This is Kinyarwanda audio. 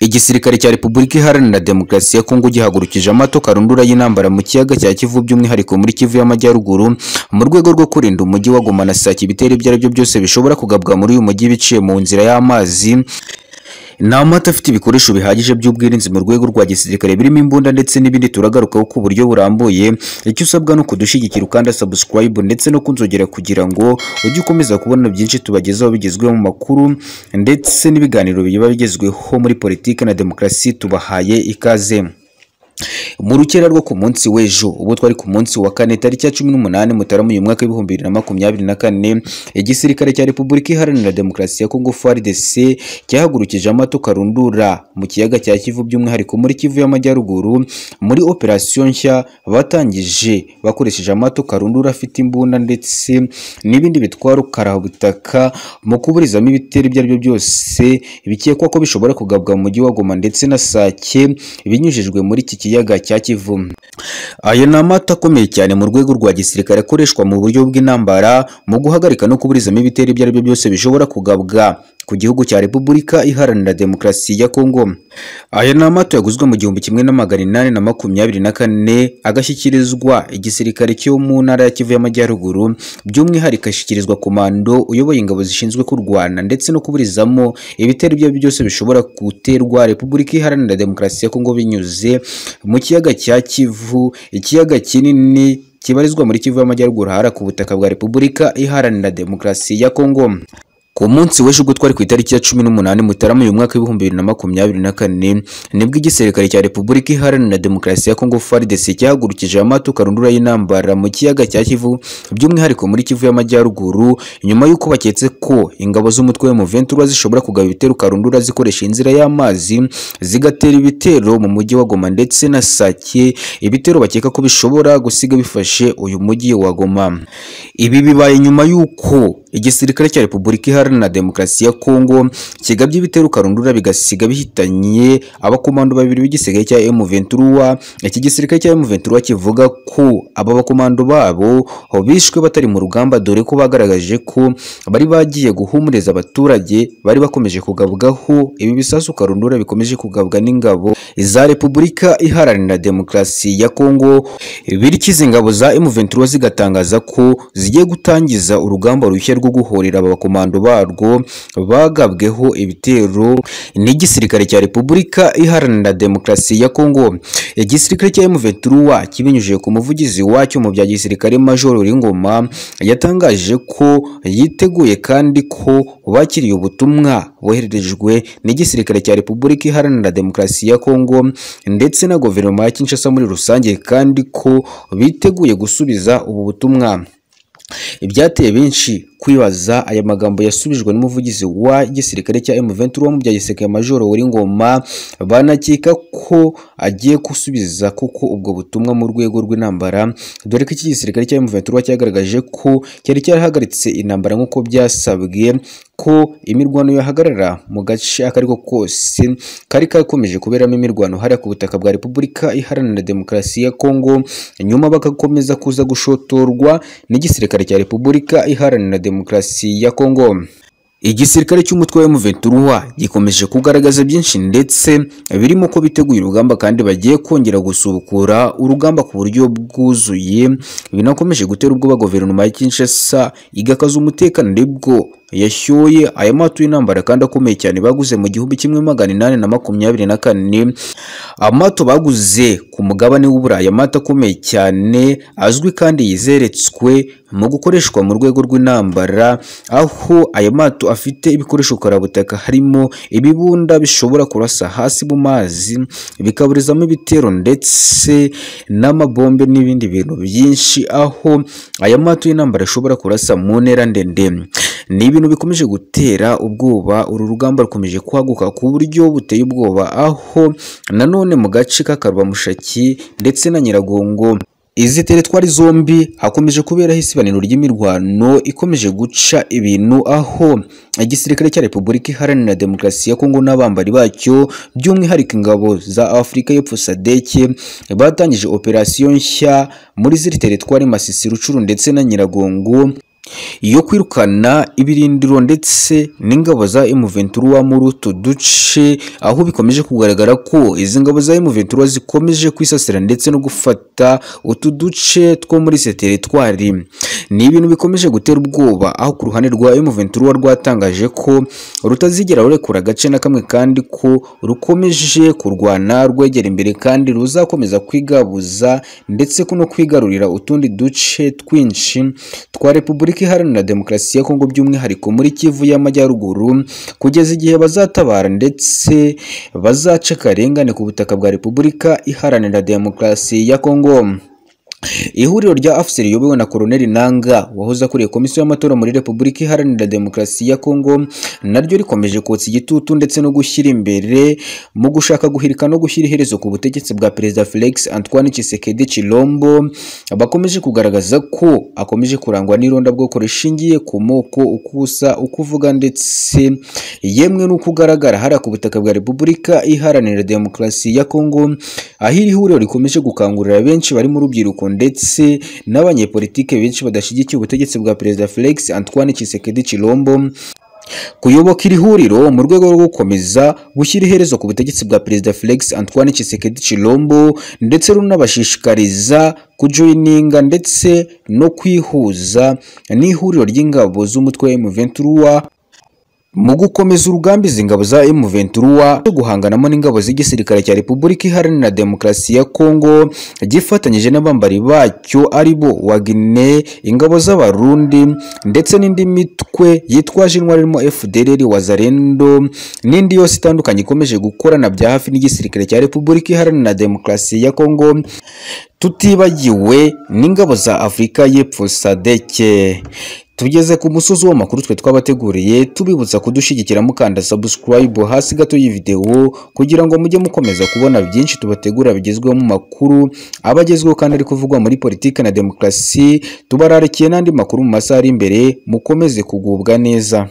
Igisirikare cya Repubulika Iharanira Demokarasi ya Kongo gihagurukije amato karundura y'intambara mu kiyaga cya Kivu by'umwihariko muri Kivu y'Amajyaruguru mu rwego rwo kurinda umujyi wa Goma na Sake ibitero ibyo ari byo byose bishobora kugabwa muri uyu mujyi biciye mu nzira y'amazi nta mato afite ibikoresho bihagije by'ubwirinzi mu rwego rwa gisirikare birimo imbunda ndetse n'ibindi turagarukaho ku buryo burambuye icyo usabwa ni ukudushyigikira ukanda subscribe ndetse no kunzogera kugira ngo ujye ukomeza kubona byinshi tubagezaho bigezweho mu makuru ndetse n'ibiganiro biba bigezweho muri politiki na demokarasi tubahaye ikaze mu rukera rwo ku munsi w'ejo ubu twari ku munsi wa kane tariki ya cumi n'umunani mutarama uyu mwaka w'ibihumbi bibiri na makumyabiri na kane igisirikare cya repubulika iharanira demokarasi ya kongo frdc cyahagurukije amato karundura mu kiyaga cya kivu by'umwihariko muri kivu y'amajyaruguru muri operasiyo nshya batangije bakoresheje amato karundura afite imbunda ndetse n'ibindi bitwaro karabutaka mu kuburizamo ibitero ibyo ari byo byose bikekwa ko bishobora kugabwa mu mujyi wa goma ndetse na sake binyujijwe muri iki kiyaga cya kivu ayo ni amato akomeye cyane mu rwego rwa gisirikare akoreshwa mu buryo bw'intambara mu guhagarika no kuburizamo ibitero ibyo ari byo byose bishobora kugabwa ku gihugu cya Repubulika Iharanira Demokarasi ya Kongo. Aya ni amato yaguzwe mu gihumbi kimwe na magana inani na makumyabiri na kane agashyikirizwa igisirikare cyo mu ntara ya Kivu y'Amajyaruguru by'umwihariko ashyikirizwa komando uyoboye ingabo zishinzwe kurwana ndetse no kuburizamo ibitero ibyo ari byo byose bishobora guterwa Repubulika Iharanira Demokarasi ya Kongo binyuze mu kiyaga cya Kivu, ikiyaga kinini kibarizwa muri Kivu y'Amajyaruguru hara ku butaka bwa Repubulika Iharanira Demokarasi ya Kongo. Ku munsi w'ejo ubwo twari ku itariki ya cumi n'umunani Mutarama uyu mwaka w'ibihumbi bibiri na makumyabiri na kane nibwo igisirikare cya Repubulika Iharanira Demokarasi ya Kongo FARDC cyahagurukije amato karundura y'intambara mu kiyaga cya Kivu by'umwihariko muri Kivu y'Amajyaruguru nyuma y'uko baketse ko ingabo z'umutwe wa M23 zishobora kugaba ibitero karundura zikoresha inzira y'amazi zigatera ibitero mu mujyi wa Goma ndetse na Sake ibitero bakeka ko bishobora gusiga bifashe uyu mujyi wa Goma ibi bibaye nyuma y'uko igisirikare cya Repubulika Iharanira Demokarasi ya Kongo kigabye ibitero karundura bigasiga bihitanye abakomando babiri b'igisirikare cya M23 iki gisirikare cya M23 kivuga ko aba bakomando babo bishwe batari mu rugamba dore ko bagaragaje ko bari bagiye guhumuriza abaturage bari bakomeje kugabwaho ibi bisasu karundura bikomeje kugabwa n'ingabo za Repubulika Iharanira Demokarasi ya Kongo bityo izi ngabo za M23 zigatangaza ko zigiye gutangiza urugamba rushya rwo guhorera abakomando barwo bagabweho ibitero n'igisirikare cya Repubulika Iharanira Demokarasi ya Kongo. Igisirikare cya M23 kibinyujije ku muvugizi wacyo mu bya gisirikare Major Ringoma yatangaje ko yiteguye kandi ko bakiriye ubutumwa bohererejwe n'igisirikare cya Repubulika Iharanira Demokarasi ya Kongo ndetse na guverinoma ya Kinshasa muri rusange kandi ko biteguye gusubiza ubu butumwa. Ibyateye benshi kwibaza aya magambo yasubijwe n'umuvugizi wa gisirikare cya M23 wo mu bya gisirikare Major Uwingoma banakeka ko agiye gusubiza kuko ubwo butumwa mu rwego rw'intambara dore ko iki gisirikare cya M23 cyagaragaje ko cyari cyarahagaritse intambara nk'uko byasabwe ko imirwano yahagarara mu gace akariko kose kari kakomeje kuberamo imirwano hariya ku butaka bwa Repubulika Iharanira Demokarasi ya Kongo nyuma bagakomeza kuza gushotorwa n'igisirikare cya Repubulika Iharanira Demokarasi ya Kongo. Igisirikare cy'umutwe wa M23 gikomeje kugaragaza byinshi ndetse birimo ko biteguye urugamba kandi bagiye kongera gusubukura urugamba ku buryo bwuzuye binakomeje gutera ubwoba guverinoma ya Kinshasa igakaza umutekano nibwo yashyuye aya mato y'intambara kandi akomeye cyane baguze mu gihumbi kimwe magana inani na makumyabiri na kane amato baguze ku mugabane w'uburayi amato akomeye cyane azwi kandi yizeretswe mu gukoreshwa mu rwego rw'intambara aho aya mato afite ibikoresho karabutaka harimo ibibunda bishobora kurasa hasi mu mazi bikaburizamo ibitero ndetse n'amabombe n'ibindi bintu byinshi aho aya mato y'intambara ashobora kurasa mu ntera ndende ni ibintu bikomeje gutera ubwoba uru rugamba rukomeje kwaguka ku buryo buteye ubwoba aho nanone mu gace k'akarwamushaki ndetse na nyiragongo izi teretwari zombi hakomeje kuberaho isibaniro ry'imirwano ikomeje guca ibintu aho igisirikare cya Repubulika Iharanira Demokarasi ya Kongo n'abambari bacyo by'umwihariko ingabo za Afurika y'Epfo SADC batangije operasiyo nshya muri ziri teretwari Masisi Rucuru ndetse na Nyiragongo iyo kwirukana ibirindiro ndetse n'ingabo za M23 muri utu duce aho bikomeje kugaragara ko izi ngabo za M23 zikomeje kwisasira ndetse no gufata utu duce two muri se teritwari ni ibintu bikomeje gutera ubwoba aho ku ruhande rwa M23 rwatangaje ko rutazigera rurekura agace na kamwe kandi ko rukomeje kurwana rwegera imbere kandi ruzakomeza kwigabuza ndetse no kwigarurira utundi duce twinshi twa Repubulika Iharanira Demokarasi ya Kongo by'umwihariko muri Kivu y'Amajyaruguru kugeza igihe bazatabara ndetse bazaca akarengane ku butaka bwa Repubulika Iharanira Demokarasi ya Kongo. Ihuriro rya AFSEL riyobowe na Koloneli Nanga wahoze akuriye komisiyo y'amatora muri Repubulika Iharanira Demokarasi ya Kongo naryo rikomeje kotsa igitutu ndetse no gushyira imbere mu gushaka guhirika no gushyira iherezo ku butegetsi bwa Perezida Felix Antoine Tshisekedi Chilombo bakomeje kugaragaza ko akomeje kurangwa n'irondabwoko rishingiye ku moko uko usa uko uvuga ndetse yemwe n'uko ugaragara hariya ku butaka bwa Repubulika Iharanira Demokarasi ya Kongo aho iri huriro rikomeje gukangurira benshi bari mu rubyiruko ndetse n'abanyepolitike benshi badashyigikiye ubutegetsi bwa Perezida Felix Antoine Tshisekedi Chilombo kuyoboka iri huriro mu rwego rwo gukomeza gushyira iherezo ku butegetsi bwa Perezida Felix Antoine Tshisekedi Chilombo ndetse runabashishikariza kujoyininga ndetse no kwihuza n'ihuriro ry'ingabo z'umutwe wa M23 mu gukomeza urugamba izi ngabo za M23 zo guhanganamo n'ingabo z'igisirikare cya Repubulika Iharanira Demokarasi ya Kongo gifatanyije n'abambari bacyo aribo Wagner ingabo z'abarundi ndetse n'indi mitwe yitwaje intwari irimo FDLR Wazalendo n'indi yose itandukanye ikomeje gukorana bya hafi n'igisirikare cya Repubulika Iharanira Demokarasi ya Kongo tutibagiwe n'ingabo za Afurika y'Epfo sadeke tugeze ku musozi w'amakuru twe twabateguriye tubibutsa kudushyigikira mukanda subscribe hasi gato y'ivideo kugira ngo mujye mukomeza kubona byinshi tubategura bigezweho mu makuru aba agezweho kandi ari kuvugwa muri politiki na demokarasi tubararikiye n'andi makuru mu masaha ari imbere mukomeze kugubwa neza